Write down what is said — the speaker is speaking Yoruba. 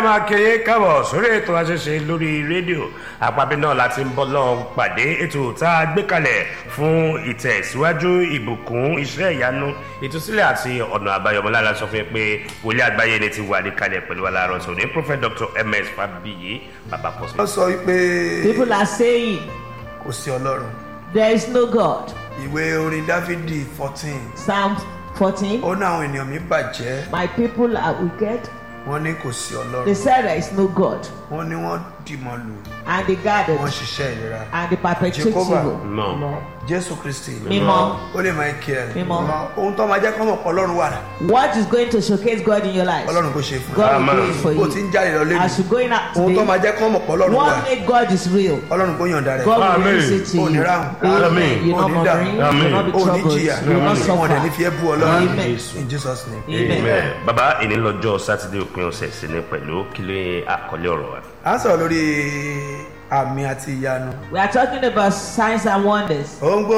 máa kéré kábọ̀ sórí ètò àṣẹṣe lórí rédíò àpapẹ̀ náà láti ń bọ́ lọ́n pàdé ètò tá a gbé kalẹ̀ fún ìtẹ̀síwájú ìbùkún iṣẹ́ ìyanu ìtúsílẹ̀ àti ọ̀nà àbáyọmọlára sọ fún yín pé wòlíì àgbáyé ni ti wà ní kalẹ̀ pẹ̀lú aláàárọ̀ tó ní prophet dr ms fabiyi baba pọ̀sí. wọ́n sọ wípé People are saying kò sí ọlọ́run there is no God. ìwé orin dáfídì fourteen Psalm 14. ó ní àwọn ènìyàn mi bàjẹ́ My people are wicked. wọ́n ní kò sí They ọlọ́run said there is no God. wọ́n ní wọ́n dìmọ̀ lù And they gathered wọ́n ṣiṣẹ́ ìlera and they perpetrate Jehovah. evil. no jésù kristi Mímọ́. ó lè michael Mímọ́. ohun tó máa jẹ́ kọ́mọ̀ pọ̀ ọlọ́run wà What is going to showcase God in your life? ọlọ́run kò ṣe fún ẹ God will Amen. do it for bó ti ń you. jáde lọ lé As you going out ohun tó máa today, jẹ́ kọ́mọ̀ pọ̀ ọlọ́run wà what make God is real? ọlọ́run kò yọ̀ǹda rẹ̀ God will Amen. release it to Ó ní you. ráhùn. Amen. You're not Ó ní dààmú. murdering. You will not be ó ní troubled. jìyà You will not wọn dẹ̀ ní fi suffer. ẹ́ bú ọlọ́run Amen. in jesus name. Amen. amen baba ìní lọ́jọ́ sátidé òpin ọ̀sẹ̀ sí ni pẹ̀lú kílé àkọlé ọ̀rọ̀ wa. a ń sọ̀rọ̀ lórí àmì àti ìyanu We are talking about signs and wonders. ó ń gbọ́